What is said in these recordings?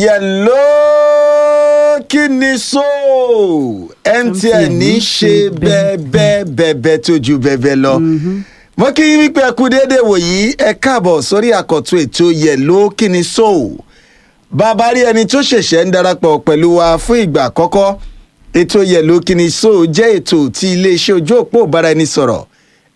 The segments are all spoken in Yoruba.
yẹ̀ló kí ni so mtn ní ṣe bẹ́ẹ̀ bẹ́ẹ̀ tó ju bẹ́ẹ̀ lọ. mo kí yín wípé ẹ kú déédéé wòyí ẹ káàbọ̀ sórí àkọ́tún ètò yẹ̀ló kí ni so bàbá rí ẹni tó ṣẹ̀ṣẹ̀ ń darapọ̀ pẹ̀lú wa fún ìgbà àkọ́kọ́ ètò yẹ̀ló kí ni so jẹ́ ètò tí iléeṣẹ́ ojú òpó ìbáraẹnisọ̀rọ̀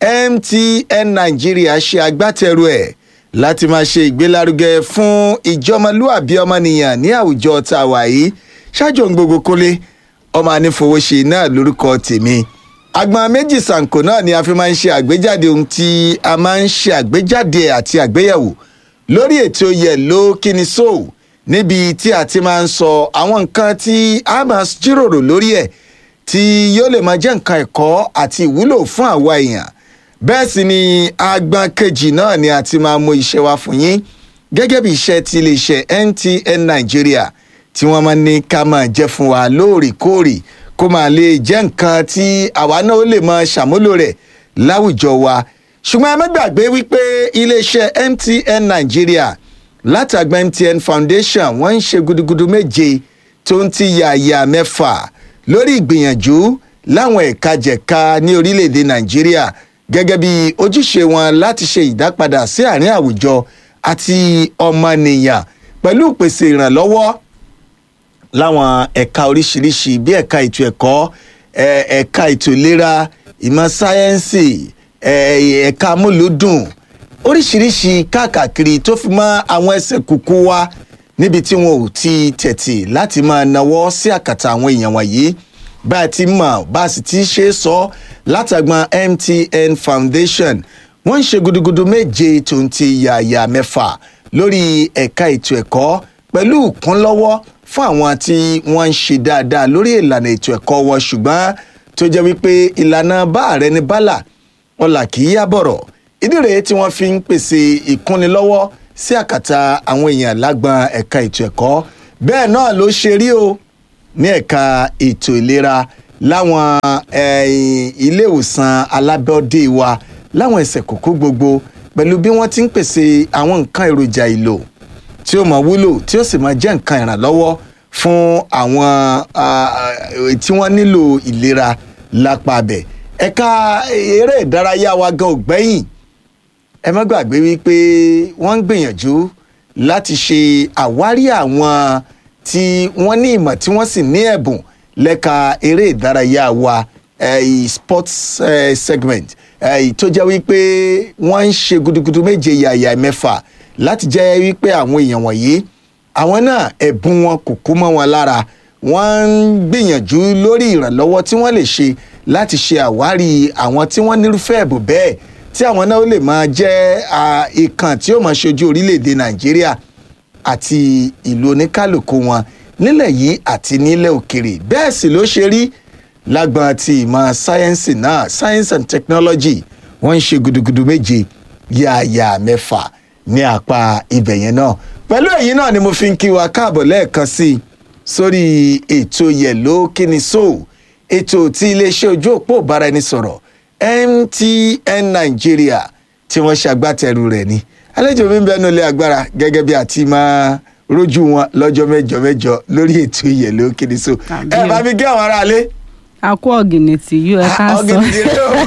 mtn nàìjíríà ṣe agbátẹrù ẹ̀ láti máa ṣe ìgbélárugẹ fún ìjọmọlúàbí ọmọnìyàn ní àwùjọ tá a wà yìí ṣáájú ohun gbogbo kólé ọmọ anífowóṣe náà lórúkọ tèmi agbọn méjì sànkò náà ni a fi máa ń ṣe àgbéjáde ohun tí a máa ń ṣe àgbéjáde àti àgbéyẹ̀wò lórí ètò yẹ̀ló kíni so níbi tí a ti máa ń sọ àwọn nǹkan tí a máa jíròrò lórí ẹ̀ tí yóò lè máa jẹ́ nǹkan ẹ̀kọ́ àti ìwúlò fún àwa èèyàn bẹ́ẹ̀ sì ni agbọn kejì náà ni a ti máa mú iṣẹ́ wa fún yín gẹ́gẹ́ bí iṣẹ́ ti iléeṣẹ́ ntn nigeria tí wọ́n máa ní ká máa jẹ́ fún wa lóòrèkóòrè kó máa lè jẹ́ nǹkan tí àwa náà ó lè máa ṣàmúlò rẹ̀ láwùjọ wa ṣùgbọ́n ẹ má gbàgbé wípé iléeṣẹ́ mtn nigeria látàgbà mtn foundation wọ́n ń ṣe gudugudu méje tó ń ti yàyà mẹ́fà lórí ìgbìyànjú láwọn ẹ̀ka jẹ̀ka ní orílẹ̀-èdè nàìjíríà gẹ́gẹ́ bí ojúṣe wọn láti ṣe ìdápadà sí àárín àwùjọ àti ọmọnìyàn pẹ̀lú ìpèsè ìrànlọ́wọ́ láwọn ẹ̀ka oríṣiríṣi bí ẹ̀ka ètò ẹ̀kọ́ ẹ̀ka ètò ìlera ìmọ̀ sáyẹ́ǹsì ẹ̀ka amúlùúdùn oríṣiríṣi káàkiri tó fi mọ́ àwọn ẹsẹ̀ kúkú wa níbi tí wọn ò ti tẹ̀tì láti máa nawọ́ sí àkàtà àwọn èèyàn wọ̀nyí bá a ti mọ̀ bá a sì ti ṣe é sọ látàgbọn mtn foundation wọ́n ń ṣe gudugudu méje tó ń ti yàyà mẹ́fà lórí ẹ̀ka ètò ẹ̀kọ́ pẹ̀lú ìkúnlọ́wọ́ fún àwọn tí wọ́n ń ṣe dáadáa lórí ìlànà ètò ẹ̀kọ́ wọn ṣùgbọ́n tó jẹ́ wípé ìlànà bá ààrẹ ní bálà ọ̀là kì í yábọ̀rọ̀ ìdí rèé tí wọ́n fi ń pèsè ìkúnnilọ́wọ́ sí àkàtà àwọn èèyàn lágbọn ẹ̀ka ètò ẹ̀kọ́ bẹ́ẹ̀ náà ló ṣe rí o ní ẹ̀ka ètò ìlera láwọn ilé ìwòsàn alábọ́dé wa láwọn ẹsẹ̀ kókó gbogbo pẹ̀lú bí wọ́n ti ń pèsè àwọn nǹkan èròjà ìlò tí ó máa wúlò tí ó sì máa jẹ́ nǹkan ìrànlọ́wọ́ fún àwọn tí wọ́n nílò ìlera lápá abẹ ẹ̀ka eré ìdárayá wa gan ògbẹ́yìn ẹ má gbàgbé wípé wọ́n ń gbìyànjú láti ṣe àwárí àwọn tí wọ́n ní ìmọ̀ tí wọ́n sì ní ẹ̀bùn lẹ́ka eré ìdárayá wa uh, sports uh, segment tó jẹ́ wípé wọ́n ń ṣe gudugudu méje yàyà mẹ́fà láti jẹ́ wípé àwọn èèyàn wọ̀nyí àwọn náà ẹ̀bùn wọn kò kú mọ́ wọn lára wọ́n ń gbìyànjú lórí ìrànlọ́wọ́ tí wọ́n lè ṣe láti ṣe àwárí àwọn tí wọ́n nírúfẹ́ ẹ̀bùn bẹ́ẹ̀ tí àwọn náà ó lè máa jẹ́ ìkàn tí ó máa ṣojú orílẹ̀-èdè nàìjíríà àti ìlú oníkálukú wọn nílẹ̀ yìí àti nílẹ̀ òkèrè bẹ́ẹ̀ sì ló ṣe rí lágbọn ti ìmọ̀ sáyẹ́ǹsì náà science and technology wọ́n ń ṣe gudugudu méje yààyà mẹ́fà ní apá ibẹ̀ yẹn náà pẹ̀lú èyí náà ni mo fi ń kí wa káàbọ̀ lẹ́ẹ̀kan sí i sórí ètò yẹ̀ló kíni so ètò tí iléeṣẹ́ ojú òpó ìbáraẹnisọ̀rọ̀ mtn nigeria tí wọ́n ṣàgbátẹrù rẹ̀ ni àlejò mi ń bẹnu ilé agbára gẹ́gẹ́ bí àti máa rójú wọn lọ́jọ́ mẹ́jọ mẹ́jọ lórí ètò yẹ̀ló kíni so ẹ bá mi gé àwọn aráalé a kó ọ̀gìnìtì yóò ẹ ká sọ ọ̀gìnìtì rẹ o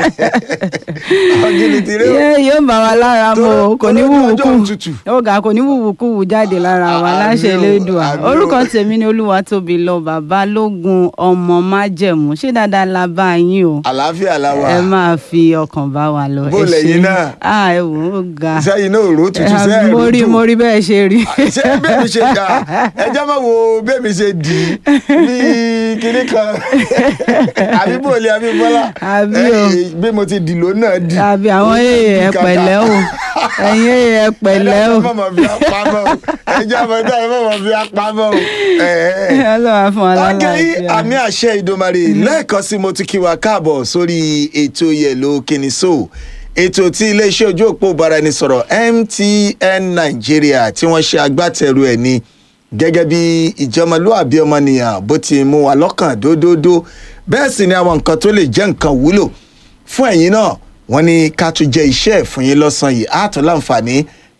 ọ̀gìnìtì rẹ o yé yóò bá wa lára mu o kò ní wúwú ọjọ́ òtútù. kú ọgá kò ní wúwú kú wù jáde lára wa Àmì láṣẹ o, elédùà àmì o. orúkọ tèmi ni olúwa tóbi lọ bàbá lógun ọmọ májẹ̀mú ṣé dáadáa la bá yín o àlàáfíà la wà ẹ máa fi ọkàn bá wa lọ Bó ẹ ṣé. lẹ̀yin náà? ah ẹ wò ó ga sẹ́yìn náà rò ó tutù Eh, sẹ́yìn mo rí mo rí bẹ́ẹ̀ ṣe rí ṣé bẹ́ẹ̀ mi ṣe dà ẹjọ́ máa wo bẹ́ẹ̀ mi ṣe dì í bí kinní kan àbí bòlí àbí bọ́lá Àbí o. Eh, bí mo ti dì ló náà dì. àbí àwọn èèyàn ẹ pẹ̀lẹ́ o ẹ̀yin èèyàn ẹ pẹ̀lẹ́ o ẹjọ́ mọ̀mọ́ fi apamọ́ o ẹjọ́ mọ̀mọ́ fi apamọ́ o. Eh, eh. ọlọ́wà fún wa ọgẹ yìí lálàáfíà. àmì àṣẹ ìdòmàrè lẹ́ẹ̀kan sí mo ti kí wa káàbọ̀ sórí ètò yẹ̀lò kìnìṣó ètò tí iléeṣẹ́ ojú òpó ìbáraẹnisọ̀rọ̀ mtn nàìjíríà tí wọ́n ṣe agbátẹrù ẹ̀ ni gẹ́gẹ́ bí ìjọmọlúàbí ọmọnìyàn bó ti mú wa lọ́kàn dódódó bẹ́ẹ̀ sì ni àwọn nǹkan tó lè jẹ́ nǹkan wúlò fún ẹ̀yin náà wọ́n ní ká tún jẹ iṣẹ́ ẹ̀ fún yín lọ́sàn-án yìí á tún láǹfààní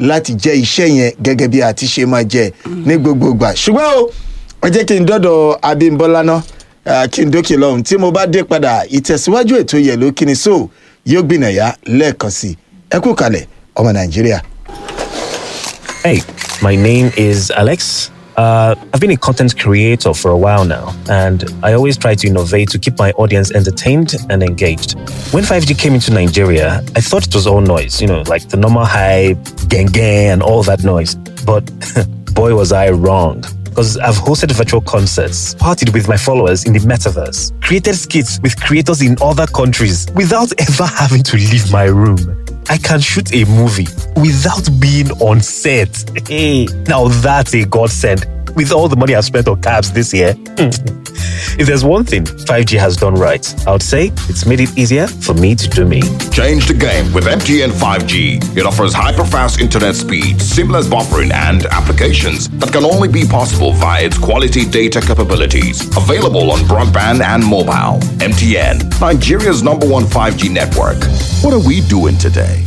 láti jẹ́ iṣẹ́ yẹn gẹ́gẹ́ bí a ti ṣe máa jẹ ní gbogbo ìgbà ṣùgbọ́n o ẹ jẹ́ kí n dọ́dọ̀ abímbọ́lá ná ah, kí n dókè lọ́hùn tí mo bá dé padà ìtẹ̀síwájú ètò yẹ̀lò kíni so yóò gbìnàyà lẹ́ẹ̀kan sí i ẹ kú kalẹ̀ ọmọ nàìjíríà. Hey, my name is Alex. Uh, I've been a content creator for a while now, and I always try to innovate to keep my audience entertained and engaged. When 5G came into Nigeria, I thought it was all noise, you know, like the normal hype, gang gang, and all that noise. But boy, was I wrong. Because I've hosted virtual concerts, partied with my followers in the metaverse, created skits with creators in other countries without ever having to leave my room. I can shoot a movie without being on set. Hey, now that's a godsend. With all the money I've spent on cabs this year, if there's one thing 5G has done right, I would say it's made it easier for me to do me. Change the game with MTN 5G. It offers hyper-fast internet speed, seamless buffering, and applications that can only be possible via its quality data capabilities. Available on broadband and mobile. MTN, Nigeria's number one 5G network. What are we doing today?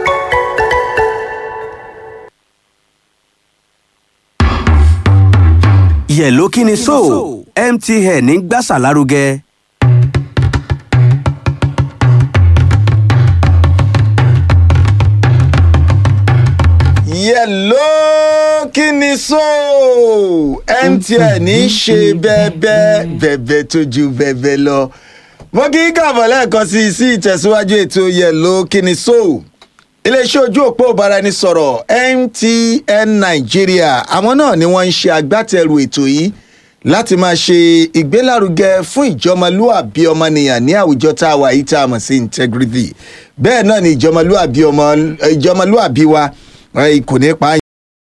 yẹ̀ló kí ni so mtn ń gbàsà lárugẹ. yẹ̀ló kí ni so mtn ń ṣe bẹ́ẹ̀bẹ́ bẹ́ẹ̀bẹ́ tó ju bẹ́ẹ̀bẹ́ lọ mo kí í kàbọ̀ lẹ́ẹ̀kan sí i sí ìtẹ̀síwájú ètò yẹ̀ló kí ni so iléeṣẹ́ ojú òpó ìbáraẹnisọ̀rọ̀ mtn nàìjíríà àwọn náà ni wọ́n ń ṣe agbátẹrù ètò yìí láti máa ṣe ìgbélárugẹ fún ìjọmọlúàbí ọmọnìyàn ní àwùjọ tá a wà yìí tá a mọ̀ sí integrity bẹ́ẹ̀ náà ni ìjọmọlúàbí ọmọ ìjọmọlúàbí wa eh, kò ní pa á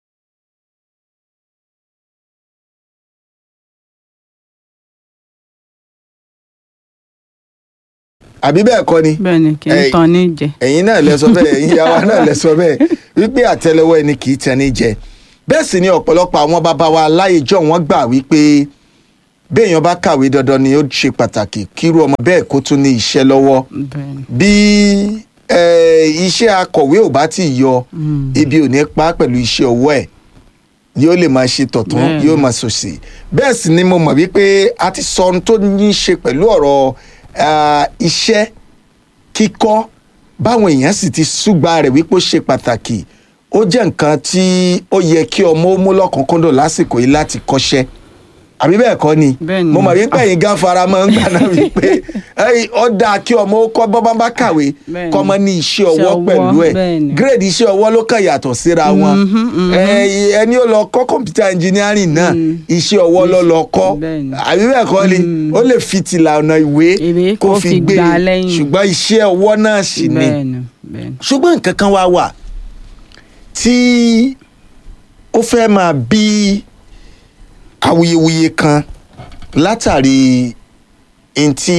àbí bẹ́ẹ̀ kọ́ ni bẹ́ẹ̀ ni kì í Ẹ- tan ní jẹ. ẹ̀yin náà lẹ sọ bẹ́ẹ̀ ẹ̀yin yàrá náà lẹ sọ bẹ́ẹ̀ wípé àtẹlẹwọ́ ẹni kì í tẹni jẹ bẹ́ẹ̀ sì ni ọ̀pọ̀lọpọ̀ àwọn bàbá wa láyéjọ́ wọn gbà wípé béèyàn bá kàwé dandan ni ó ṣe pàtàkì kírú ọmọ bẹ́ẹ̀ kó tún ní iṣẹ́ lọ́wọ́ bẹ́ẹ̀ ni bí eh, iṣẹ́ akọ̀wé ò bá ti yọ ibi ò ní pa á pẹ̀lú iṣẹ́ ọwọ́ ẹ̀ yóò lè máa ṣe tọ̀tún Bẹ́ẹ̀ni. yóò máa ṣòsì bẹ́ẹ̀ sì ni mo mọ̀ wípé a ti sọ ohun tó ní í ṣe pẹ̀lú ọ̀rọ̀ ah, iṣẹ́ kíkọ́ báwọn èèyàn sì ti súgbà rẹ̀ wípé ó ṣe pàtàkì ó jẹ́ nǹkan tí ó yẹ kí ọmọ ó mú lọ́kùnkúndùn lásìkò yìí láti kọ́ṣẹ́ àbí bẹ́ẹ̀ kọ́ ni Bẹ́ẹ̀ ni. mo mọ̀ wípé ẹ̀yin gan fara mọ́ ń gbà náà wípé ẹ̀yin, ó dáa kí ọmọ ó kọ́ bọ́bá bá kàwé Bẹ́ẹ̀ ni. kọ́ ọmọ ní iṣẹ́ ọwọ́ ọwọ́, pẹ̀lú ẹ̀ bẹ́ẹ̀ ni. gírèdì iṣẹ́ ọwọ́ ló kàn yàtọ̀ síra wọn Ẹ, ẹni ó lọ kọ́ kọ̀mpútà ẹnjìnírìn náà iṣẹ́ ọwọ́ ló lọ kọ́ Bẹ́ẹ̀ ni. àbí bẹ́ẹ̀ kọ́ ni ó lè fi tìlà ọ̀nà ìwé Ìwé kó kó fi fi gbé gbà lẹ́yìn. ṣùgbọ́n iṣẹ́ ọwọ́ náà sì ni bẹ́ẹ̀ ni bẹ́ẹ̀ ni. ṣùgbọ́n nǹkan kan wá wà tí ó fẹ́ máa bí awuyewuye kan látàrí ntí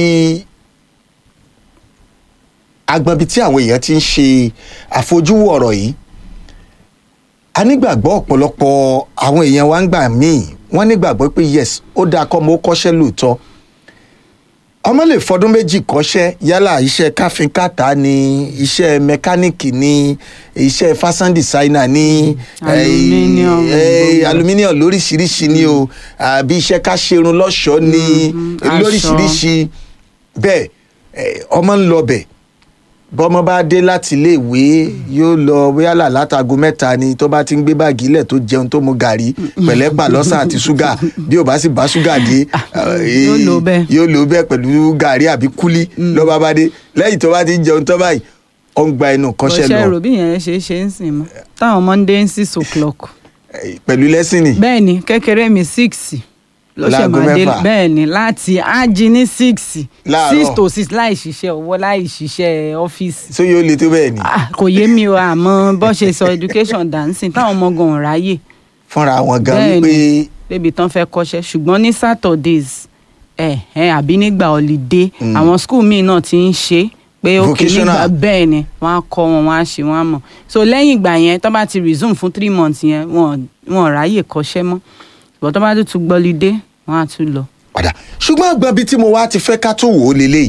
agbọ̀nbi tí àwọn èèyàn ti ń ṣe àfojúwò ọ̀rọ̀ yìí a nígbàgbọ́ ọ̀pọ̀lọpọ̀ àwọn èèyàn wa ń gbà míì wọ́n nígbàgbọ́ pé yes ó dáa kọ́ mo kọ́ṣẹ́ lóòótọ́ ọmọ lè fọdún méjì kọ́ṣẹ́ yálà iṣẹ́ káfíńkàtà ni iṣẹ́ mẹkáníìkì ni iṣẹ́ fashion designer ni Aluminium, eh, gbogbo. aluminium lóríṣiríṣi ni o àbí iṣẹ́ ká ṣerun lọ́ṣọ̀ọ́ ni aṣọ. lóríṣiríṣi bẹ́ẹ̀ eh, ọmọ ń lọ bẹ̀ bọ́mọ bá dé láti iléèwé yóò lọ yálà látago mẹ́ta ni tó bá ti ń gbé báàgì ilẹ̀ tó jẹun tó mu gàrí pẹ̀lẹ́pà lọ́sàn àti ṣúgà bí ò bá sì bá ṣúgà dé eh, yóò lò bẹ́ẹ̀. yóò lò bẹ́ẹ̀ pẹ̀lú gàrí àbí kúlí lọ́ba bá dé lẹ́yìn tó bá ti ń jẹun tán báyìí ó ń gba ẹnu kọ́ṣẹ́ bọ́ṣẹ́ lọ rò bí yẹn ṣe é ṣe ń sìn mọ́ táwọn monday ń six o'clock eh, pẹ̀lú lẹ́sìnì bẹ́ẹ̀ ni kékeré mi six ló ṣe Láago máa dé mẹ́fà. bẹ́ẹ̀ ni láti ájí ní six Láàárọ̀. six to six láì ṣiṣẹ́ ọwọ́ láì ṣiṣẹ́ ọ́fíìsì tó yóò le tó bẹ́ẹ̀ ni Ah, kò yé mi o àmọ́ bó ṣe sọ education dancing táwọn ọmọ gan ò ráyè fúnra wọn gan Bẹ́ẹ̀ wípé ni. débi tán fẹ́ kọ́ṣẹ́ ṣùgbọ́n ní saturdays ẹ̀ ẹ̀ àbí nígbà holiday àwọn school míì náà ti ń ṣe pé ok Vocational. nígbà bẹ́ẹ̀ ni wọ́n á kọ́ wọn wọ́n á ṣe wọ́n á mọ̀ so lẹ́yìn ìgbà yẹn tó bá ti resume fún three months yẹn wọn wọn ò ráyè kọ́ṣẹ́ mọ́ ṣùgbọ́n tó bá tún tún gbọ́ holiday wọ́n á tún lọ. padà ṣùgbọ́n àgbọn bíi tí mo wá ti fẹ́ ká tó wò ó lélẹ́yìí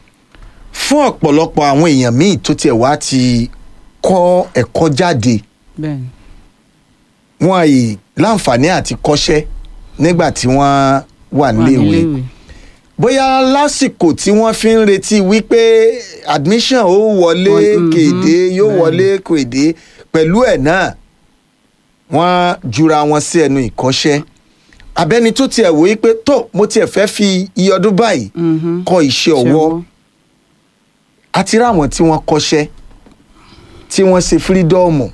fún ọ̀pọ̀lọpọ̀ àwọn èèyàn míì tó tiẹ̀ wá ti kọ́ ẹ̀kọ́ jáde bẹ́ẹ̀ni wọn yìí láǹfààní àti kọ́ṣẹ́ nígbà tí wọ́n wà wà níléèwé níléèwé bóyá lásìkò tí wọ́n fi ń retí wípé admission ó wọlé Wọlé, mhm, kéde yóò bẹ́ẹ̀. wọlé kéde pẹ̀lú ẹ̀ náà wọ́n jura wọn sí ẹnu ìkọ́ṣẹ́ abẹ́ni tó tiẹ̀ wò wípé tó mo tiẹ̀ fẹ́ fi iye ọdún báyìí Mhm. kọ́ iṣẹ́ ọwọ́ àti ráwọn tí wọ́n kọ́ṣẹ́ tí wọ́n ṣe fírídọ́ọ̀mù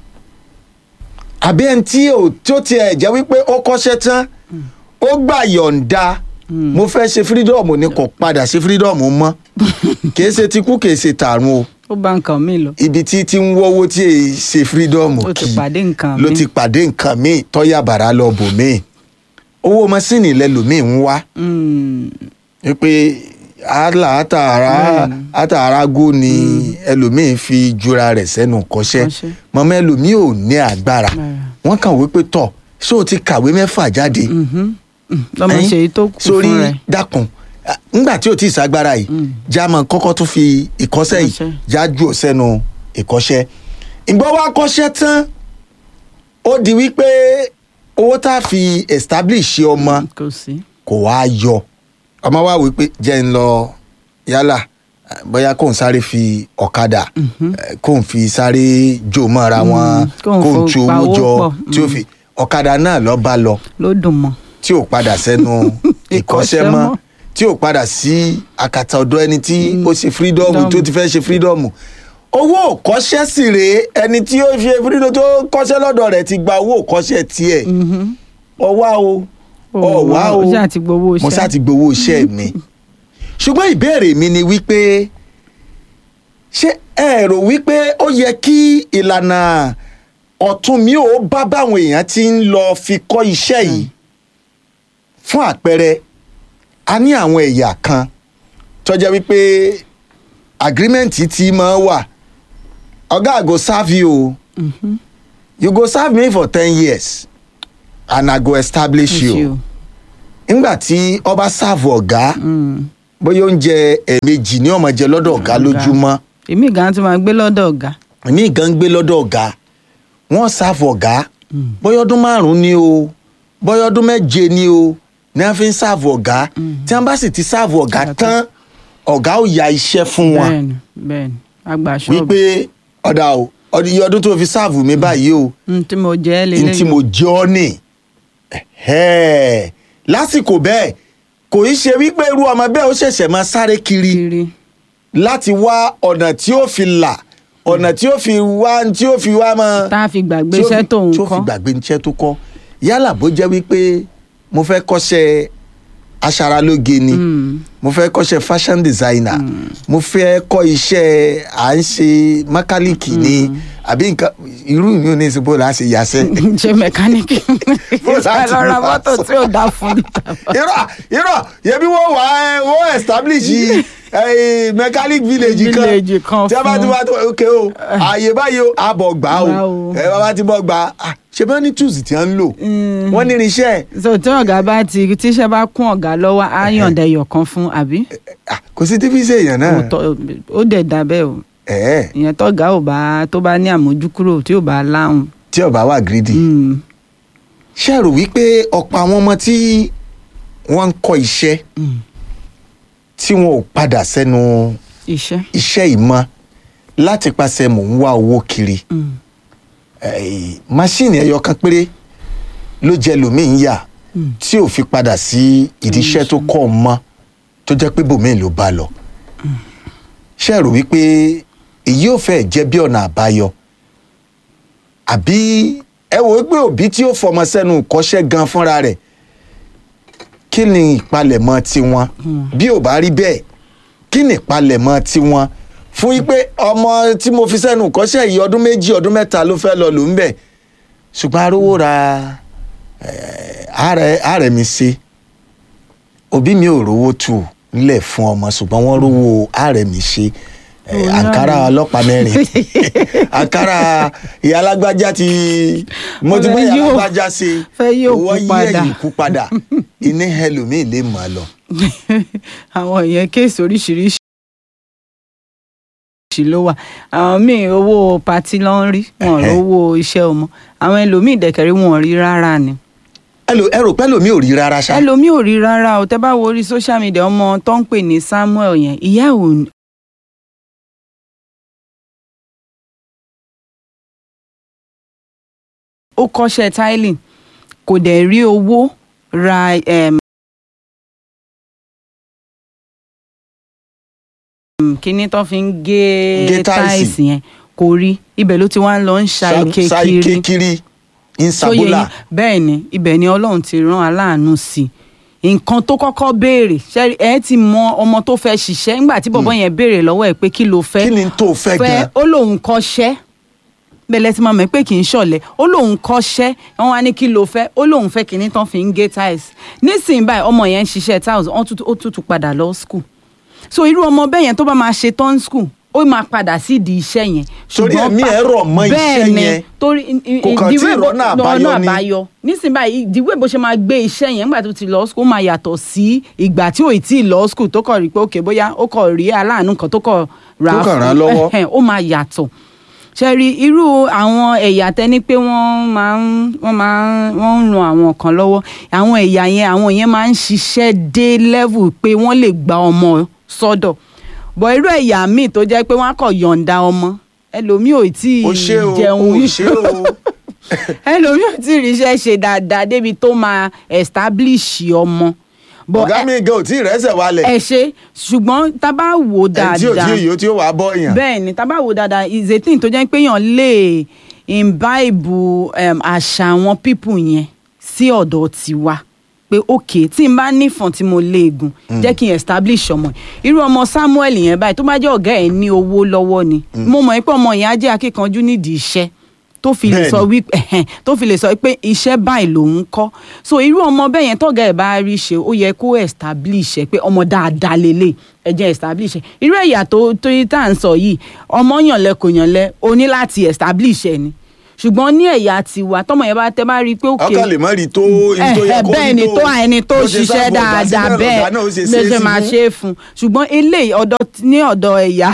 àbí ẹni tí ò tí ó tiẹ̀ jẹ́ wípé ó kọ́ṣẹ́ tán ó gbà yọ̀ǹda mo fẹ́ ṣe fírídọ́ọ̀mù ni kò padà ṣe fírídọ́ọ̀mù mọ́ kìí ṣe tikú kìí ṣe tààrùn o ó bá nǹkan mi lọ ibi tí tí ń wọ́wọ́ tí èyí ṣe fírídọ́ọ̀mù ó ti kì í pàdé nǹkan ló mi ti pàdé nǹkan míì tọ́yà bàrà lọ bò míì owó mọ́sìnì lẹ́lòmíì ń wá Mm, wípé àlà àtàrà Bẹ́ẹ̀ni. àtàràgó ni ẹlòmíín fi jura rẹ̀ sẹ́nu kọ́ṣẹ́ Kọ́ṣẹ́. mọ̀mọ́ ẹlòmíín ò ní agbára Agbára. wọ́n kàn wípé tọ̀ ṣé o ti kàwé mẹ́fà jáde mhm. Mm, lọ́mọ Ẹ̀yin, ṣe èyí tó kù sórí fún rẹ̀ dákun ah, ńgbà tí o ti ṣàgbára yìí jámọ̀ kọ́kọ́ tún fi ìkọ́ṣẹ́ yìí Ìkọ́ṣẹ́. jájú ò sẹ́nu ìkọ́ṣẹ́ ìgbọ́ wa kọ́ṣẹ́ tán ó di wípé owó tá a fi establish ọmọ kò sí kò wá yọ ọmọ wa wí pé jẹ́ ń lọ yálà eh, bóyá kóun sáré fi ọ̀kadà eh, kóun fi sáré jò mọ́ra wọn kóun kóun fo- tu pa owó owó jọ pọ̀, tí ó mm. fi ọ̀kadà náà lọ bá lọ ló dùn mọ́ tí ò padà sẹ́nu ìkọ́ṣẹ́ Ìkọ́ṣẹ́ mọ́ mọ́. tí ò padà sí àkàtà ọ̀dọ̀ ẹni tí ó ṣe fírídọ́ọ̀mù Freedom. tó ti fẹ́ ṣe fírídọ́ọ̀mù owó òkọ́ṣẹ́ sì rèé ẹni tí ó ṣe fírídọ́ọ̀mù tó kọ́ṣẹ́ lọ́dọ̀ rẹ̀ ti gba owó òkọ́ṣẹ́ tiẹ̀ ọwá o ọwá o ó ṣáà ti gbowó iṣẹ́ mo ṣáà ti gbowó iṣẹ́ mi ṣùgbọ́n ìbéèrè mi ni wípé ṣé ẹ rò wípé ó yẹ kí ìlànà ọ̀tún mi ò bá báwọn èèyàn ti ń lọ fi kọ́ iṣẹ́ yìí fún àpẹẹrẹ a ní àwọn ẹ̀yà kan tó jẹ́ wípé agreement ti máa wà ọ̀gá I go serve you o you go serve me for ten years and I go establish you. you. nígbà tí ọba sáàfù ọ̀gá Mm. bóyá oúnjẹ ẹ̀ẹ̀mejì ní ọmọ jẹ lọ́dọ̀ ọ̀gá lójúmọ́ èmi gan tún máa gbé lọ́dọ̀ ọ̀gá èmi gan gbé lọ́dọ̀ ọ̀gá wọ́n sáàfù ọ̀gá bóyá ọdún márùn-ún ni o bóyá ọdún méje ni o ní wọ́n fi ń sáàfù ọ̀gá tí wọ́n bá sì ti sáàfù ọ̀gá tán ọ̀gá ò ya iṣẹ́ fún wọn bẹ́ẹ̀ni bẹ́ẹ̀ni àgbà ṣọ́ọ̀bù wípé ọ̀dà o ọdún- iye ọdún tó fi sáàfù mi báyìí o Mm, tí mo jẹ́ n lélẹ́yìn tí mo jẹ́ ọ́ nì Ẹ̀hẹ́. lásìkò bẹ́ẹ̀ kò í ṣe wípé irú ọmọ bẹ́ẹ̀ ó ṣẹ̀ṣẹ̀ máa sáré kiri kiri láti wá ọ̀nà tí ó fi là ọ̀nà tí ó fi wá tí ó fi wá mọ́. tá a fi gbàgbé tí ó iṣẹ́ fi- tóun tí ó fi kọ́ gbàgbé iṣẹ́ tó kọ́ yálà bó jẹ́ wípé mo fẹ́ kọ́ṣẹ́ aṣaralóge ni Mm. mo fẹ́ kọ́ṣẹ́ fashion designer mo fẹ́ kọ́ iṣẹ́ à ń ṣe mákálíkì ni àbí nǹkan irú mi ò ní ìsìnkú là á ṣe yàṣẹ́. ṣe mẹkáníìkì Bó láti lọ ra máa mọ́tò sọ. tí ò dá fún mi. irọ́ irọ́ yẹbi wọ́n wà ẹ́ wọ́n establish eh, mechanic village kan Village kan tí a bá ti fún- wá tó ok o ààyè báyìí o àbọ̀ gbà o Gbà o. ẹ bá bá ti bọ̀ gbà ah, ṣe bá ní tools tí wọ́n ń lò wọ́n ní irinṣẹ́ so tí ọ̀gá bá ti tíṣẹ́ bá kún ọ̀gá lọ́wọ́ á yànda ẹyọ kan fún àbí Ah, kò sí tí fi ṣe èèyàn náà Òótọ́- ó dẹ̀ dà bẹ́ẹ̀ o ẹ̀ẹ́ ìyẹn tọ́gá ò bá tó bá ní àmójúkúrò tí ò bá láhùn. tí ọba wà greedy Mm, ṣe rò wípé ọ̀pọ̀ àwọn ọmọ tí wọ́n ń kọ́ iṣẹ́ mm. tí wọn ò padà sẹ́nu iṣẹ́. iṣẹ́ ìmọ̀ láti pàṣẹ mò ń wá owó kiri Mm. eh, máṣíìnì ẹyọ kan péré ló jẹ lòmíín yà tí ò fi padà sí ìdí iṣẹ́ tó kọ́ ọ mọ́ tó jẹ́ pé bòmíín ló bá lọ. ṣé ẹ rò wípé èyí ò fẹ́ jẹ́ bí ọ̀nà àbáyọ àbí ẹ wò ó pé òbí tí ó fọmọ sẹ́nu kọ́ṣẹ́ gan fúnra rẹ̀ kí ni ìpalẹ̀mọ́ tiwọn bí ò bá rí bẹ́ẹ̀ kí ni ìpalẹ̀mọ́ tiwọn fún yí pé ọmọ tí mo fi sẹ́nu kọ́ṣẹ́ yìí ọdún méjì ọdún mẹ́ta ló fẹ́ lọ lò ń bẹ̀ ṣùgbọ́n arówó ra eh, ààrẹ ààrẹ mi ṣe òbí mi ò rówó tù nílẹ̀ fún ọmọ ṣùgbọ́n wọ́n rówó ààrẹ mi ṣe eh, Òun náà àǹkárá ni. ọlọ́pàá mẹ́rin àǹkárá ìyá alágbájá ti mo ti gbé ìyá Fẹ́ yóò- alágbájá ṣe fẹ́ yóò kú owó yí padà. ẹ̀yìn kú padà iná ẹlòmíì lè mọ̀ ọ́ lọ. àwọn ìyẹn kéèsì oríṣiríṣi oríṣiríṣi ló wà àwọn míì owó patí ló ń rí wọn ò Ẹhẹ́. rówó iṣẹ́ ọmọ àwọn ẹlòmíì dẹ̀kẹ̀rí wọn ò rí rárá ni ẹ lò- ẹ rò pẹ́ lómi ò rí rárá ṣá. ẹlòmíì ò rí rárá o tẹ́ bá wo orí social media ọmọ tó ń pè ní Samuel yẹn ìyá ẹ̀ ò ó kọ́ṣẹ́ tiling kò dẹ̀ rí owó ra um, kíní tó fi ń Gé gé táìsì. táìsì yẹn kò rí ibẹ̀ ló ti wá ń lọ ń ṣa ike Sa- sa kiri ike kiri tó yẹ insabola. yín bẹ́ẹ̀ ni ibẹ̀ ni ọlọ́run ti rán aláàánú sí i nǹkan tó kọ́kọ́ béèrè ṣe ẹ ti mọ ọmọ tó fẹ́ ṣiṣẹ́ nígbà tí bọ̀bọ́ yẹn béèrè lọ́wọ́ ẹ̀ pé kí ló fẹ́ kí ni tó fẹ́ gan. ó lóun kọ́ṣẹ́ bẹ́ẹ̀ ti máa mọ̀ pé kì í ṣọ̀lẹ ó lóun kọ́ṣẹ́ wọn wá ní kí ló fẹ́ ó lóun fẹ́ kìíní tán fi ń gé tiles nísìnyí báyìí ọmọ yẹn ń ṣiṣẹ́ tiles wọ́n tún- ó tún tún padà lọ school so irú ọmọ bẹ́ẹ̀ yẹn tó bá máa ṣe tán school ó máa padà sí ìdí iṣẹ́ yẹn Torí ṣùgbọ́n ẹ̀mí pa- ẹ̀ rọ̀ mọ́ iṣẹ́ bẹ́ẹ̀ ni, yẹn. torí i- i- Kò kàn tí ìdíwé ì bó- rọ́nà ọ̀nà àbáyọ ni. àbáyọ nísìnyí báyìí ìdíwé bó ṣe máa gbé iṣẹ́ yẹn nígbà tó ti lọ school ó máa yàtọ̀ sí ìgbà tí ò tí ì lọ school tó kọ̀ rí pé òkè bóyá ó kọ̀ rí aláàánú kan tó kọ̀ rà Tó kàn ràn án lọ́wọ́. ẹhẹn, ó máa yàtọ̀ ṣe rí irú àwọn ẹ̀yà tẹ́ni pé wọ́n máa ń wọ́n máa ń wọ́n ń ran àwọn kan lọ́wọ́ àwọn ẹ̀yà yẹn àwọn yẹn máa ń ṣiṣẹ́ dé level pé wọ́n lè gba ọmọ sọ́dọ̀ bọ̀ irú ẹ̀yà míì tó jẹ́ pé wọ́n á kọ̀ yọ̀ǹda ọmọ ẹlòmíì ò tí o ì ṣe o jẹun o ṣe o. ẹlòmíì ò tí ì ríṣẹ́ ṣe dáadáa débi tó máa establish ọmọ But ọ̀gá ẹ- mi gan ò tí ì rẹ́sẹ̀ wálẹ̀. ẹ ṣe ṣùgbọ́n tá a bá wò ó ẹ̀ tí ò tí dáadáa ì yóò tí ó wàá bọ́ èèyàn. bẹ́ẹ̀ ni tá a bá wò ó dáadáa is a thing tó jẹ́ pé èèyàn lè imbibe um, àṣà àwọn people yẹn sí ọ̀dọ̀ tiwa pé ok tí n bá nífọ̀n tí mo léegun jẹ́ kí n establish ọmọ yìí irú ọmọ Samuel yẹn báyìí tó bá jẹ́ ọ̀gá ẹ̀ ní owó lọ́wọ́ ni mo mọ̀ pé ọmọ yẹn á jẹ́ akíkanjú nídìí iṣẹ́ tó fi lè Bẹ́ẹ̀ni. sọ wípé ẹ̀hẹ́n, tó fi lè sọ pé iṣẹ́ báyìí lòun kọ́ so irú ọmọ bẹ́ẹ̀ yẹn tọ́gà ẹ̀ bá rí ṣe ó yẹ kó establish ẹ̀ pé ọmọ dáadáa lélẹ̀ ẹ jẹ́ establish ẹ̀ irú ẹ̀yà tó tó yí tá à ń sọ yìí ọmọ yànlẹ kò yànlẹ o ní láti establish ẹ̀ ni ṣùgbọ́n ní ẹ̀yà tiwa tọmọ yẹn bá tẹ bá rí i pé òkè ọkàn lè má rí tó ibi tó yẹ kó rí tó. bẹ́ẹ̀ ni tó ẹni tó bó ṣe ṣiṣẹ́ sáàbù ọ̀gá sí dáadáa náà bẹ́ẹ̀ lọ̀gá náà ó ṣe ló ṣe é ṣe sí máa fún. ṣe é fún un ṣùgbọ́n eléyìí ọ̀dọ̀ ní ọ̀dọ̀ ẹ̀yà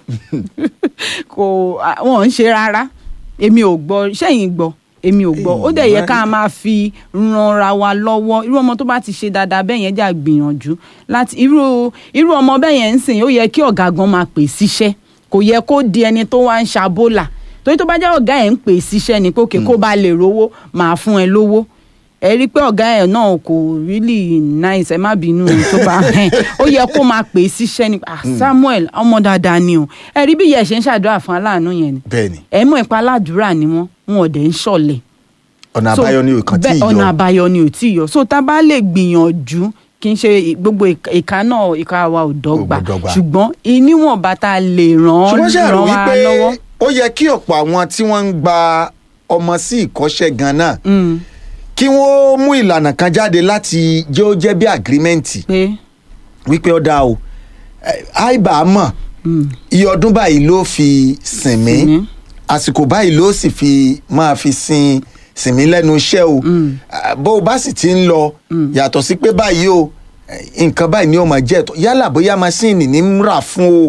kò à, wọn ò ń ṣe rárá èmi ò gbọ́ sẹ́yìn gbọ́ èmi ò gbọ́ ó dẹ̀ yẹ ká máa fi ranra wa lọ́wọ́ irú ọmọ tó bá ti ṣe dáadáa bẹ́ẹ̀ yẹn jà gbìyànjú láti irú irú ọmọ bẹ́ẹ̀ yẹn ń sìn ó yẹ kí ọ̀gá gan máa pè síṣẹ́ kò yẹ kó di ẹni tó wá ń ṣàbólà torí tó bá jẹ́ ọ̀gá ẹ̀ ń pè síṣẹ́ ni pé òkè kó bá lè rówó máa fún ẹ lówó ẹ rí i pé ọ̀gá ẹ̀ náà kò really nice ẹ má bínú tó bá hẹn ó yẹ kó máa pè é síṣẹ́ ni ah Samuel ọmọ dáadáa ni o ẹ rí bí ìyá ẹ̀ ṣe ń ṣàdúrà fún aláàánú yẹn ni bẹ́ẹ̀ ni ẹ mọ̀ ipa aládùúrà ni wọ́n wọn ò dẹ̀ ń ṣọ̀lẹ̀ ọ̀nà So, àbáyọ ni òkan tí ì bẹ́ẹ̀, ọ̀nà yọ. àbáyọ ni ò tí ì yọ so tá a bá lè gbìyànjú kì í ṣe gbogbo ìka- ìka náà ìka wa ò dọ́gba Kò dọ́gba. ṣùgbọ́n ìníwọ̀nba tá a lè ràn ṣùgbọ́n ṣe ràn àrò wá wípé lọ́wọ́. ó yẹ kí ọ̀pọ̀ àwọn tí wọ́n ń gba ọmọ sí ìkọ́ṣẹ́ gan náà Mm, kí wọ́n mú ìlànà kan jáde láti jẹ́ ó jẹ́ bí àgírímẹ́ǹtì pé wípé ó dáa o Eh, àìbá mọ̀ mm, iye ọdún báyìí ló fi sìn mí Sìn mí. àsìkò báyìí ló sì fi máa fi sin sìn mí lẹ́nu iṣẹ́ o Ah, bó o bá sì ti ń lọ yàtọ̀ sí pé báyìí o eh, nǹkan báyìí ni ó máa jẹ́ ẹ̀tọ́ yálà bóyá masíìnì ní ń rà fún o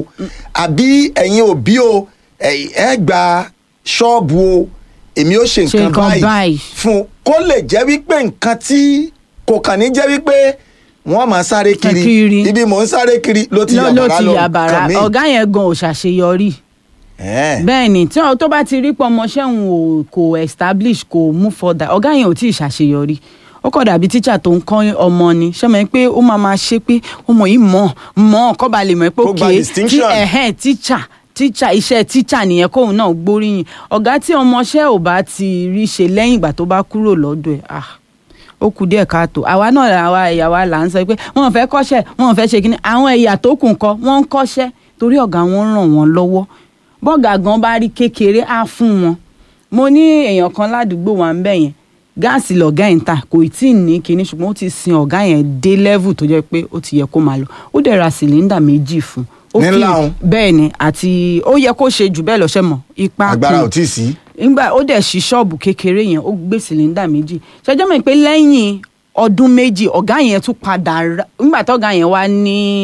àbí ẹ̀yin òbí o eh, ẹ gba ṣọ́ọ̀bù o èmi ó ṣe Ṣe nǹkan nǹkan báyìí báyìí. fún kó lè jẹ́ wípé nǹkan tí kò kàn ní jẹ́ wípé wọ́n máa sáré kiri Kiri. ibi mò ń sáré kiri ló ti ló ló yàbàrá ti lọ yàbàrà kàn mí. ọ̀gá yẹn gan ò ṣàṣeyọrí Eh. bẹ́ẹ̀ ni tí ọ- tó bá ti rí pé ọmọọṣẹ́ òun ò kò establish kò move further ọ̀gá yẹn ò tí ì ṣàṣeyọrí ó kọ̀ dàbí tíṣà tó ń kọ́ ọmọ ni ṣọ́mọ pé ó máa máa ṣe pé ọmọ yìí mọ̀ mọ̀ kọ́ ba lè mọ̀ pé Kó gba òkè distinction. ẹ̀hẹ́n tíṣà tíṣà iṣẹ́ tíṣà nìyẹn kóun náà gbóríyìn ọ̀gá tí ọmọọṣẹ́ ò bá ti rí ṣe lẹ́yìn ìgbà tó bá kúrò lọ́dọ̀ ẹ̀ ah ó kù díẹ̀ káàtó àwa náà àwa ẹ̀yà wa là ń sọ pé wọ́n fẹ́ kọ́ṣẹ́ wọ́n fẹ́ ṣe kíní àwọn ẹ̀yà tó kù ńkọ́ wọ́n ń kọ́ṣẹ́ torí ọ̀gá wọn ràn wọ́n lọ́wọ́ bọ́gà gan bá rí kékeré á fún wọn mo ní èèyàn kan ládùúgbò wa ń bẹ̀ yẹn gáàsì lọ̀gá ẹ̀ ń ta kò tí ì ní kinní ṣùgbọ́n ó ti sin ọ̀gá yẹn dé level tó jẹ́ pé ó ti yẹ kó máa lọ ó dẹ̀ ra sìlíndà méjì fún ó Ní kì í- ńlá òun? bẹ́ẹ̀ ni àti ó yẹ kó ṣe jù bẹ́ẹ̀ lọ́sẹ̀ mọ̀ ipa agbára kù ò tí ì sí. nígbà ó dẹ̀ ṣí ṣọ́ọ̀bù kékeré yẹn ó gbé sìlíndà méjì ṣẹjọ́ mọ̀ pé lẹ́yìn ọdún méjì ọ̀gá yẹn tún padà ra nígbà tọ́gá yẹn wá ní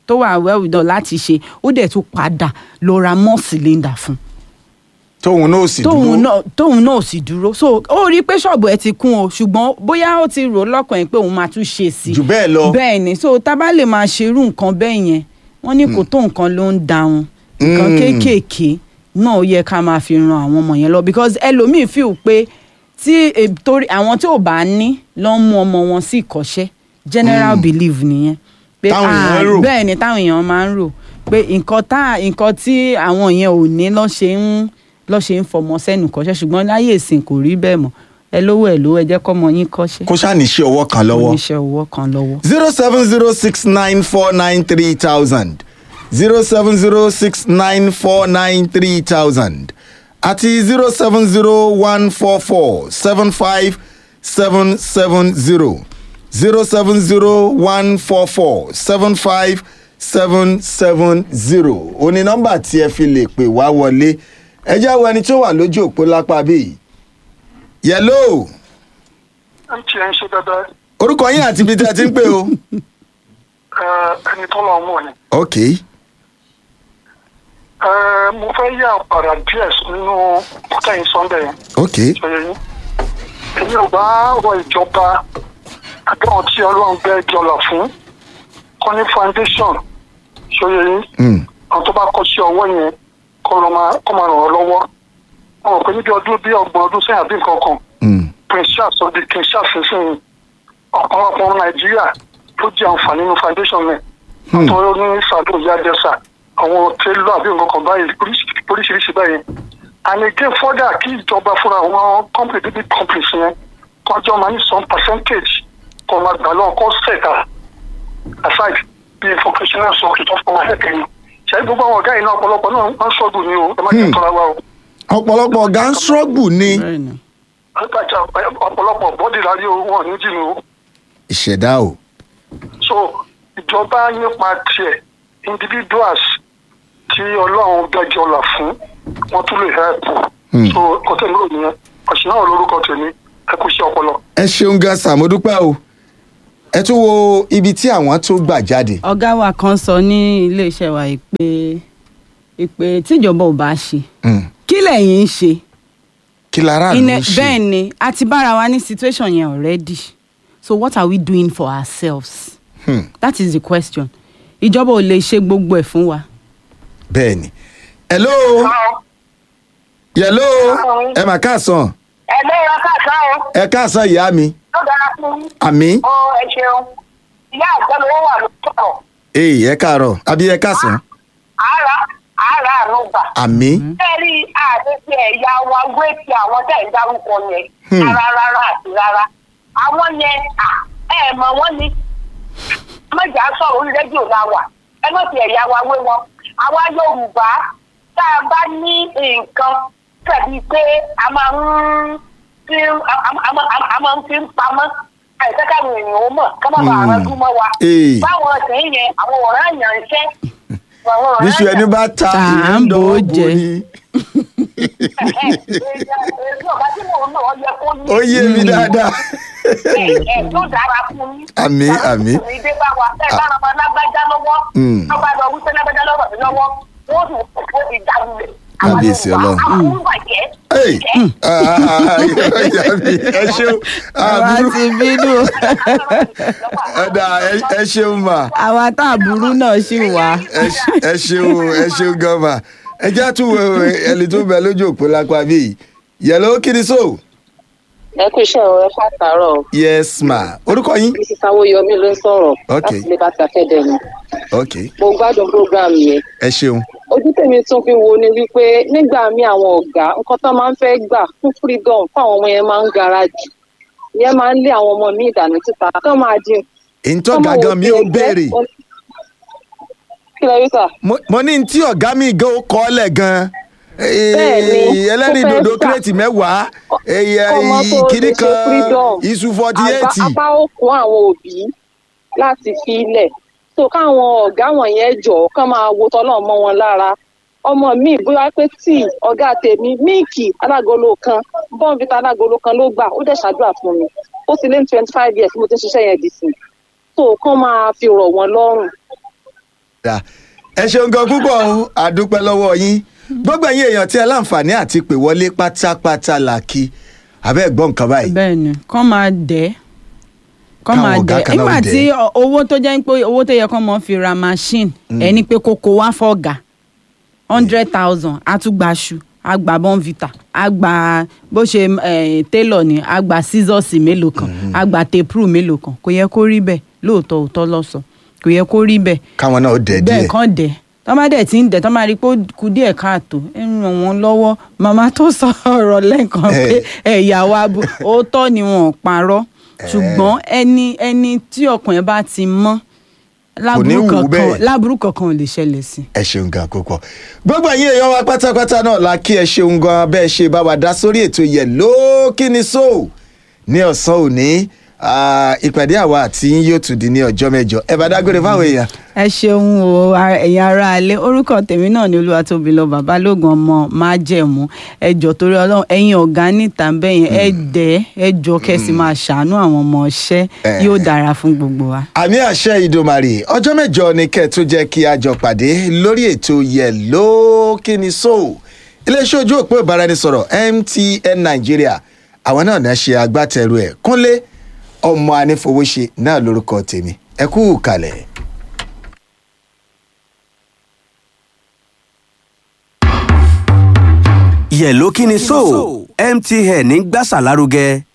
tó wà well done láti ṣe ó dẹ̀ tún padà lọ ra more cylinder fún tóun náà sì dúró tóun náà tóun náà sì dúró so ó rí i pé ṣọ́ọ̀bù ẹ ti kún o ṣùgbọ́n bóyá ó ti rò lọ́kàn ẹ̀ pé òun máa tún ṣe sí i jù bẹ́ẹ̀ lọ bẹ́ẹ̀ ni so tá a bá lè máa ṣerú nǹkan bẹ́ẹ̀ yẹn wọ́n ní kò tó nǹkan ló ń da wọn nǹkan Mm. kéékèèké náà ó yẹ ká máa fi ran àwọn ọmọ yẹn lọ because ẹlòmíì feel pé tí e- torí àwọn tí ò bá ní ló ń mú ọmọ wọn sí ìkọ́ṣẹ́ general belief nìyẹn pé Táwọn èèyàn ah, rò. bẹ́ẹ̀ ni táwọn èèyàn máa ń rò pé nǹkan tá nǹkan tí àwọn yẹn ò ní lọ́ ṣe ń lọ́ ṣe ń fọmọ sẹ́nu kọ́ṣẹ́ ṣùgbọ́n láyé ìsìn kò rí bẹ́ẹ̀ mọ́ ẹ lówó ẹ lówó ẹ jẹ́ kọ́mọ yín kọ́ṣẹ́ kó ṣáà ní ṣe ọwọ́ kan lọ́wọ́ oníṣẹ́ owó kan lọ́wọ́. zero seven zero six nine four nine three thousand zero seven zero six nine four nine three thousand àti zero seven zero one four four seven five seven seven zero zero seven zero one four four seven five seven seven zero òní nọ́mbà tí ẹ fi lè pè wá wọlé ẹ jẹ́ àwọn ẹni tó wà lójú òpó lápá bíi yẹlò mtn ṣe dandan orúkọ yín àti ibi tí ẹ ti ń pè o. ẹni tó lọ mọ̀ ni. ok Eh, mo fẹ́ yà padà díẹ̀ nínú kọ́tẹ́yìn sunday yẹn ok ṣòye yín. èmi ò bá rọ ìjọba àdáwọn tí ọlọ́run gbẹ́ jọlọ fún kọ́ ní foundation ṣòye yín. mm. àwọn tó bá kọ́ sí ọwọ́ yẹn kọ́ lọ máa kọ́ máa ràn ọ́ lọ́wọ́. wọn ò pé níbi ọdún bí ọgbọ̀n ọdún sẹ́yìn àbí nǹkan kan Mm. prince charles ọdún king charles sísìn ọ̀pọ̀lọpọ̀ ọmọ nàìjíríà ló jẹ àǹfààní nínú foundation rẹ̀ Hmm. tó ní sàdó ìyá dẹ́sà àwọn tẹ́lọ̀ àbí nǹkan kan báyìí oríṣi- oríṣiríṣi báyìí and again further kí ìjọba fúnra àwọn company bíbí companies yẹn kọjọ́ máa ní some percentage kọ́ máa gbà lọ́wọ́ kọ́ sẹ̀ka aside bí vocational sọ̀kì tó fọwọ́ ẹ̀kẹ́ yìí ṣe gbogbo àwọn ọ̀gá yìí náà ọ̀pọ̀lọpọ̀ náà wọ́n ṣọ́ọ̀bù ni o ẹ má jẹ́ Hmm. tọ́ra wa o ọ̀pọ̀lọpọ̀ ọ̀gá ń struggle ní bẹ́ẹ̀ ni. àgbàjà ọ̀pọ̀lọpọ̀ bọ́dì láyé o wọn ò ní jìnnà o ìṣẹ̀dá o so ìjọba nípa tiẹ̀ individuals tí ọlọ́run gbẹ́jọ́ là fún wọ́n tún lè help Hmm. so kọ́tẹ́ mi ò nìyẹn ọ̀sìn náà lórúkọ tèmi ẹ kú sí ọpọlọ. ẹ ṣeun gan Sam, mo dúpẹ́ o ẹ tún wo ibi tí àwọn tó gbà jáde ọ̀gá wa kan sọ ní iléeṣẹ́ wa yìí pé ìpè tíjọba ò bá ṣe Mm. kí lẹ́yìn ń ṣe kí lára ló Ine- ń ṣe bẹ́ẹ̀ ni a ti bára wa ní situation yẹn already so what are we doing for ourselves Hmm. that is the question ìjọba ò lè ṣe gbogbo ẹ̀ fún wa. bẹ́ẹ̀ ni hello hello ẹ mà káàsán ẹ̀lẹ́ ìran káàsán o ẹ káàsán ìyá mi ló dára fún yín. àmì ọ ẹ ṣeun ìyá àgbẹ̀ ló wà lóòótọ́ èyí ẹ káàárọ̀ àbí ẹ káàsán àárà àárà àánú gbà. àmì bẹ́ẹ̀ rí àdéhùn ẹ̀yà wa wé ti àwọn tẹ̀ ń dárúkọ yẹn Hmm. rárá rárá àti rárá àwọn yẹn à, ẹ mọ̀ wọ́n ni mọ̀jà sọ̀rọ̀ orí rédíò la wà ẹ má ti ẹ̀yà wa wé wọn àwa Yorùbá tá a bá ní nǹkan tàbí pé a máa ń fi a- a- a máa- a máa ń fi ń pamọ́ àìsàn káwọn èèyàn ó mọ̀ ká má bàa Hmm. rántí mọ́ wa Ee. báwọn ọ̀sẹ̀ yẹn àwọn ọ̀rẹ́ àyàn ń ṣẹ́ àwọn ọ̀rẹ́ níṣu ẹni bá ta Tá à ń ìyẹn ń bò ó dánwó bò jẹ. ní. ó ó yé mi dáadáa yóò dára fún yín. Àmì, àmì. ìdè bá wa ẹ bá ọmọ lágbájá lọ́wọ́ Mm. wọ́n bá lọ wípé lágbájá lọ́wọ́ mi lọ́wọ́ wọ́n sì fò ìdálulẹ̀. Kábíyèsí Ọlọ́run. àwọn bàjẹ́. Hey, ah, ìyá mi, ẹ ṣeun àwa àbúrú ti bínú ẹ̀dá ẹ ṣeun mà àwa tá àbúrú náà ṣì wà. ẹ ṣe- ẹ ṣeun ẹ ṣeun gan mà ẹ jẹ́ àtúwò ẹni tó bẹ lójú òpó lápá bíi yẹ̀lò kí ni so ẹ kú iṣẹ́ o ẹ fàtàrọ̀ o. yes ma orúkọ yín mrs awoyomi ló ń sọ̀rọ̀ Ok. láti liberty academy ok mo gbádùn program yẹn ẹ ṣeun ojú tèmi tún fi wo ni wípé nígbà míì àwọn ọ̀gá nǹkan tó máa ń fẹ́ gbà fún freedom fún àwọn ọmọ yẹn máa ń gara jù ìyẹn máa ń lé àwọn ọmọ míì dànù síta kán máa dín ntọ́ gàgán mi ò béèrè kí lẹ rí sà Mo- mo ní tí ọ̀gá mi gan ó kọ́ lẹ̀ gan Bẹ́ẹ̀ni, ẹlẹ́rìí ó fẹ́ dòdò gbà. kírètì mẹ́wàá Ọmọ tó kiri lè ṣe kan freedom. iṣu forty Apá- eight apá ó kún àwọn òbí láti fi ilẹ̀ so káwọn ọ̀gá wọ̀nyẹn jọ kán máa wo tọ́lọ̀ mọ́ wọn lára ọmọ mi bóyá pé tí ọ̀gá tèmi míìkì alágolo kan bọ́ǹfìtà alágolo kan ló gbà ó dẹ̀ ṣàdúrà fún mi ó ti lé ní twenty five years mo ti ń ṣiṣẹ́ yẹn dì sí so kán máa fi rọ̀ wọ́n lọ́rùn Dà. ẹ ṣeun gan púpọ̀ o àdúpẹ́ lọ́wọ́ yín gbogbo ẹ̀yin èèyàn tí ẹ láǹfààní àti pè wọlé pátápátá là kí abẹ́ gbọ́ nǹkan báyìí bẹ́ẹ̀ ni kọ́ máa dẹ̀ kọ́ Káwọn máa ọ̀gá dẹ̀ kan náà nígbà dẹ̀. tí ọ- owó tó jẹ́ pé owó tó yẹ kọ́ mọ́ fi ra machine ẹni pé kókó wá fọ́gà hundred thousand àtúgbàṣu àgbà bonvita àgbà bó ṣe eh, tailor ni àgbà scissors mélòó kan àgbà tape rule mélòó kan kò yẹ kó rí bẹ́ẹ̀ lóòótọ́ òótọ́ lọ́sọ̀ kò yẹ kó rí bẹ́ẹ̀ káwọn náà ó dẹ̀ díẹ̀ bẹ́ẹ̀ kàn dẹ̀ tọ́ bá dẹ̀ ti ń dẹ̀ tọ́ máa rí i pé ó kù díẹ̀ káàtó ẹ ń ràn wọ́n lọ́wọ́ màmá tó sọ ọ̀rọ̀ lẹ́ẹ̀kan pé ẹ̀yà wa bu òótọ́ ni wọn ò parọ́ ṣùgbọ́n ẹni ẹni tí ọkàn ẹ bá ti mọ́ láburú wù ú kankan bẹ́ẹ̀. láburú kankan ò lè ṣẹlẹ̀ sí. ẹ ṣeun gan púpọ̀ gbogbo ẹ̀yin èèyàn wa pátápátá náà la kí ẹ ṣeun gan bẹ́ẹ̀ ṣe bá wa dá sórí ètò yẹ lókìní so ní ọ̀sán òní Ah, ìpàdé àwa àti yín yóò tún di ní ọjọ́ mẹ́jọ ẹ bá dágbére fáwọn èèyàn ẹ ṣeun o a- ẹ̀yin ará alẹ́ orúkọ tèmi náà ni olúwatóbi lọ babalógun ọmọ májẹ̀mú ẹ jọ torí ọlọ́run ẹ̀yin ọ̀gá níta bẹ́yẹn ẹ dẹ̀ ẹ jọ kẹ́sì máa ṣàánú àwọn ọmọ ọṣẹ́ Eh. yóò dára fún gbogbo wa. àmì àṣẹ ìdòmàrè ọjọ́ mẹ́jọ ni kẹ́ ẹ tó jẹ́ kí a jọ pàdé lórí ètò yẹ lókìní so iléeṣẹ́ ojú òpó ìbáraẹnisọ̀rọ̀ mtn nàìjíríà àwọn náà náà ṣe agbátẹrù ẹ̀ kúnlé ọmọ anífowóṣe náà lórúkọ tèmi ẹ kú kalẹ̀. yẹ̀ló kí ni so mtn ń gbàsà lárugẹ